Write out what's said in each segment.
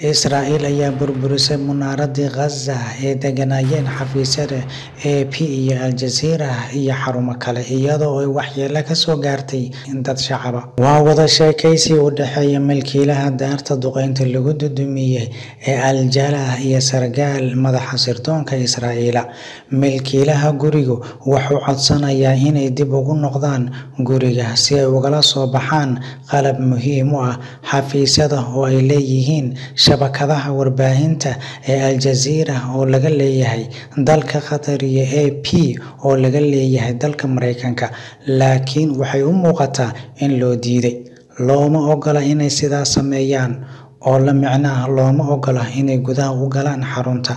Israa'iil ayaa burburisay munaaradii Ghaza ee degganaayeen xafiisyada AP iyo Al Jazeera iyo xarumo kale, iyadoo ay waxyeello ka soo gaartay dad shacab ah. Waa wada sheekeysi u dhexeeya milkiilaha daarta duqeynta lagu dudumiyay ee Al Jalah iyo sarkaal madaxa sirdoonka Israa'iil. Milkiilaha gurigu wuxuu codsanayaa inay dib ugu noqdaan guriga si ay ugala soo baxaan qalab muhiim u ah xafiisyada oo ay leeyihiin shabakadaha warbaahinta ee Al Jazeera oo laga leeyahay dalka Qatar iyo AP oo laga leeyahay dalka Mareykanka, laakiin waxay u muuqataa in loo diiday. Looma ogola inay sidaas sameeyaan, oo la micno ah looma ogola inay gudaha u galaan xarunta.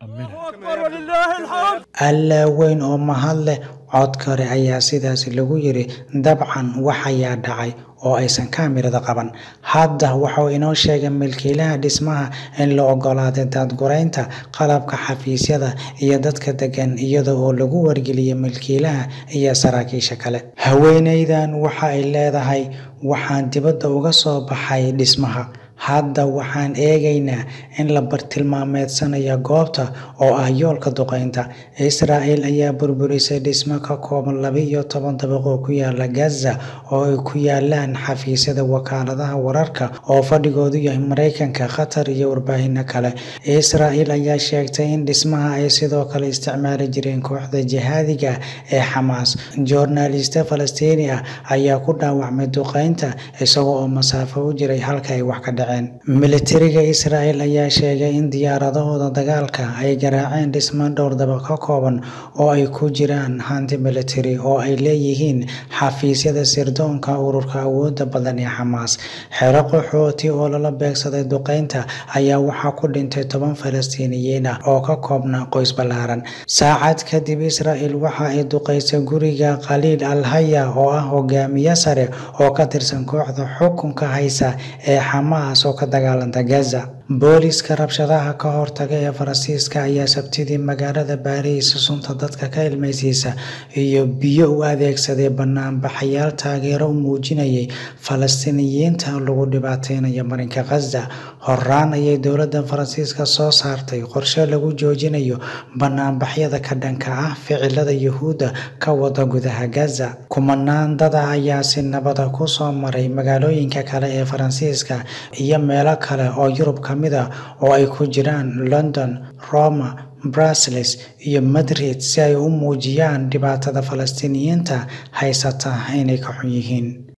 Alle weyn oo mahad leh, cod kore ayaa sidaas lagu yiri Dabcan wax ayaa dhacay oo aysan kaamirada qaban. Hadda wuxuu inoo sheegay milkiilaha dhismaha in la oggolaaday daadgureynta qalabka xafiisyada iyo dadka deggan iyada oo lagu wargeliyay milkiilaha iyo saraakiisha kale. Haweeneydan waxa ay leedahay Waxaan dibadda uga soo baxay dhismaha. Hadda waxaan eegaynaa in la bartilmaameedsanayo goobta oo ah yoolka duqeynta. Israa'iil ayaa burburisay dhisme ka kooban laba iyo toban dabaq oo ku yaala Gaza oo ay ku yaalaan xafiisyada wakaaladaha wararka oo fadhigoodu yahay Mareykanka, Qatar iyo warbaahinno kale. Israa'iil ayaa sheegtay in dhismaha ay sidoo kale isticmaali jireen kooxda jihaadiga ah ee Xamaas. Joornaaliste Falastiini ah ayaa ku dhaawacmay duqeynta isaga oo masaafo u jiray halka ay wax ka dhaceen. Militariga Israa'iil ayaa sheegay in diyaaradahooda dagaalka ay garaaceen dhisme dhowr dabaq ka kooban oo ay ku jiraan hanti militari oo ay leeyihiin xafiisyada sirdoonka ururka awoodda badan ee Xamaas. Xero qaxooti oo lala beegsaday duqeynta ayaa waxaa ku dhintay toban Falastiiniyiin ah oo ka koobnaa qoys ballaaran. Saacad kadib, Israa'iil waxa ay duqeysay guriga Khaliil Al-Haya oo ah hogaamiye sare oo ka tirsan kooxda xukunka haysa ee Xamaas oo ka dagaalanta Gaza. Booliiska rabshadaha ka hortaga ee Faransiiska ayaa Sabtidii magaalada Paris sunta dadka ka ilmeysiisa iyo biyo u adeegsaday bannaanbaxayaal taageero u muujinayay Falastiiniyiinta lagu dhibaateynayo marinka Ghaza. Horraan ayay dowladda Faransiiska soo saartay qorshe lagu joojinayo bannaanbaxyada ka dhanka ah ficilada Yuhuudda ka wada gudaha Gaza. Kumanaan dad ah ayaa si nabad ah ku soo maray magaalooyinka kale ee Faransiiska iyo meelo kale oo Yurub ka mid ah oo ay ku jiraan London, Roma, Brussels iyo Madrid si ay u muujiyaan dhibaatada Falastiiniyiinta haysata inay ka xun yihiin.